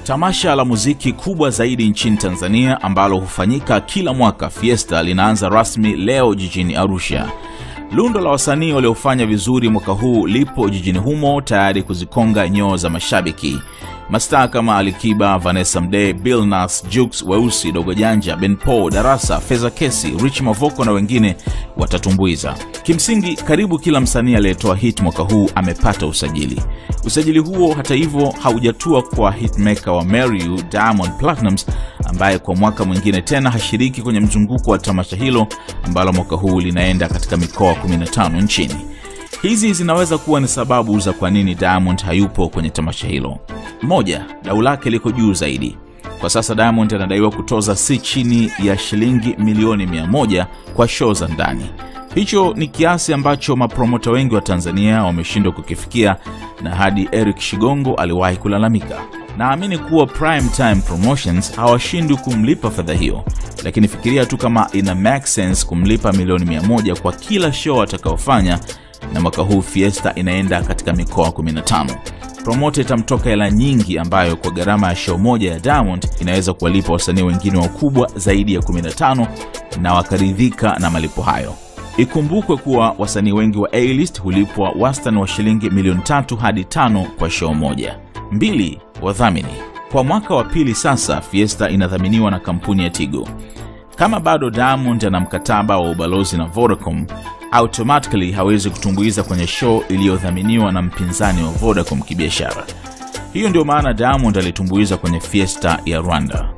Tamasha la muziki kubwa zaidi nchini Tanzania ambalo hufanyika kila mwaka Fiesta linaanza rasmi leo jijini Arusha. Lundo la wasanii waliofanya vizuri mwaka huu lipo jijini humo tayari kuzikonga nyoo za mashabiki. Mastaa kama Alikiba, Vanessa Mdee, Bill Nass, Jux, Weusi, Dogo Janja, Ben Paul, Darasa, Feza Kesi, Rich Mavoko na wengine watatumbuiza. Kimsingi, karibu kila msanii aliyetoa hit mwaka huu amepata usajili. Usajili huo hata hivyo haujatua kwa hitmaker wa Marry You, Diamond Platnumz ambaye kwa mwaka mwingine tena hashiriki kwenye mzunguko wa tamasha hilo ambalo mwaka huu linaenda katika mikoa 15 nchini. Hizi zinaweza kuwa ni sababu za kwa nini Diamond hayupo kwenye tamasha hilo. Moja, dau lake liko juu zaidi. Kwa sasa Diamond anadaiwa kutoza si chini ya shilingi milioni mia moja kwa show za ndani. Hicho ni kiasi ambacho mapromota wengi wa Tanzania wameshindwa kukifikia, na hadi Eric Shigongo aliwahi kulalamika. Naamini kuwa Prime Time Promotions hawashindwi kumlipa fedha hiyo, lakini fikiria tu kama ina make sense kumlipa milioni mia moja kwa kila show atakayofanya na mwaka huu Fiesta inaenda katika mikoa 15. Promota itamtoka hela nyingi ambayo kwa gharama ya show moja ya Diamond inaweza kuwalipa wasanii wengine wakubwa zaidi ya 15 na wakaridhika na malipo hayo. Ikumbukwe kuwa wasanii wengi wa A-list hulipwa wastani wa shilingi milioni tatu hadi tano kwa show moja. Mbili, wadhamini. Kwa mwaka wa pili sasa, Fiesta inadhaminiwa na kampuni ya Tigo. Kama bado Diamond ana mkataba wa ubalozi na Vodacom, automatically hawezi kutumbuiza kwenye show iliyodhaminiwa na mpinzani wa Vodacom kibiashara. Hiyo ndio maana Diamond alitumbuiza kwenye Fiesta ya Rwanda.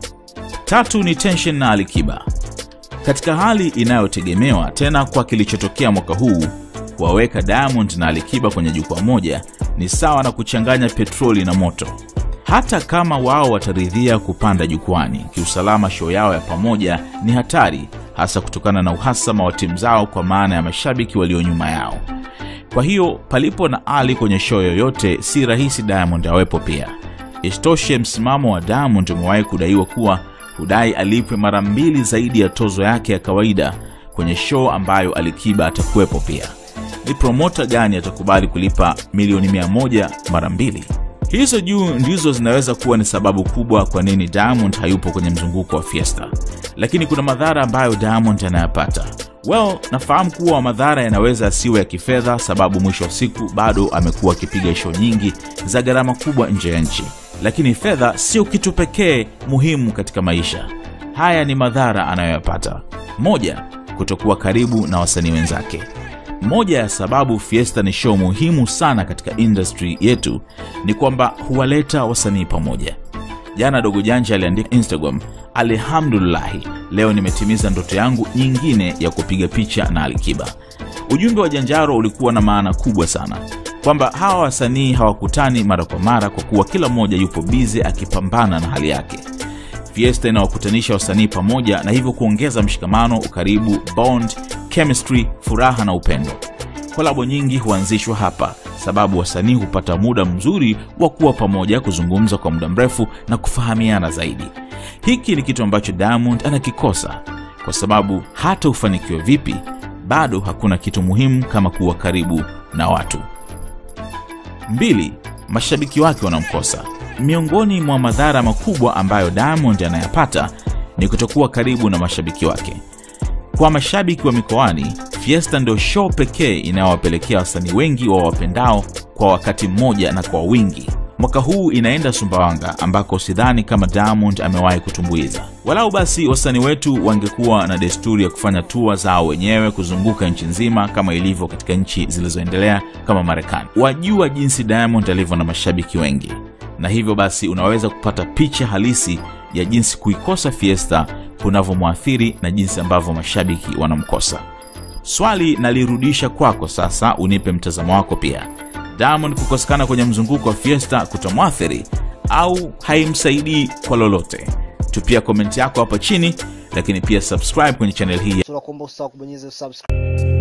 Tatu ni Tension na Alikiba. Katika hali inayotegemewa tena kwa kilichotokea mwaka huu, kuwaweka Diamond na Alikiba kwenye jukwaa moja ni sawa na kuchanganya petroli na moto. Hata kama wao wataridhia kupanda jukwani, kiusalama show yao ya pamoja ni hatari, hasa kutokana na uhasama wa timu zao, kwa maana ya mashabiki walio nyuma yao. Kwa hiyo palipo na Ali kwenye show yoyote, si rahisi Diamond awepo pia. Isitoshe, msimamo wa Diamond umewahi kudaiwa kuwa hudai alipwe mara mbili zaidi ya tozo yake ya kawaida kwenye show ambayo Alikiba atakuwepo pia. Ni promota gani atakubali kulipa milioni mia moja mara mbili? Hizo juu ndizo zinaweza kuwa ni sababu kubwa kwa nini Diamond hayupo kwenye mzunguko wa Fiesta, lakini kuna madhara ambayo Diamond anayapata. Well, nafahamu kuwa madhara yanaweza asiwe ya kifedha, sababu mwisho wa siku bado amekuwa akipiga show nyingi za gharama kubwa nje ya nchi, lakini fedha sio kitu pekee muhimu katika maisha. Haya ni madhara anayoyapata. Moja, kutokuwa karibu na wasanii wenzake. Moja ya sababu Fiesta ni show muhimu sana katika industry yetu ni kwamba huwaleta wasanii pamoja. Jana Dogo Janja aliandika Instagram, alhamdulillahi, leo nimetimiza ndoto yangu nyingine ya kupiga picha na Alikiba. Ujumbe wa Janjaro ulikuwa na maana kubwa sana, kwamba hawa wasanii hawakutani mara kwa mara kwa kuwa kila mmoja yupo bize akipambana na hali yake. Fiesta inawakutanisha wasanii pamoja na hivyo kuongeza mshikamano, ukaribu, bond, chemistry, furaha na upendo. Kolabo nyingi huanzishwa hapa sababu wasanii hupata muda mzuri wa kuwa pamoja, kuzungumza kwa muda mrefu na kufahamiana zaidi. Hiki ni kitu ambacho Diamond anakikosa, kwa sababu hata ufanikiwe vipi, bado hakuna kitu muhimu kama kuwa karibu na watu. Mbili, mashabiki wake wanamkosa. Miongoni mwa madhara makubwa ambayo Diamond anayapata ni kutokuwa karibu na mashabiki wake. Kwa mashabiki wa mikoani, Fiesta ndio show pekee inayowapelekea wasanii wengi wa wapendao kwa wakati mmoja na kwa wingi. Mwaka huu inaenda Sumbawanga ambako sidhani kama Diamond amewahi kutumbuiza. Walau basi wasanii wetu wangekuwa na desturi ya kufanya tua zao wenyewe kuzunguka nchi nzima kama ilivyo katika nchi zilizoendelea kama Marekani. Wajua jinsi Diamond alivyo na mashabiki wengi, na hivyo basi unaweza kupata picha halisi ya jinsi kuikosa Fiesta kunavyomwathiri na jinsi ambavyo mashabiki wanamkosa. Swali nalirudisha kwako sasa, unipe mtazamo wako pia. Diamond kukosekana kwenye mzunguko wa Fiesta kutamwathiri au haimsaidii kwa lolote? Tupia komenti yako hapa chini, lakini pia subscribe kwenye channel hii. tunakuomba usahau kubonyeza subscribe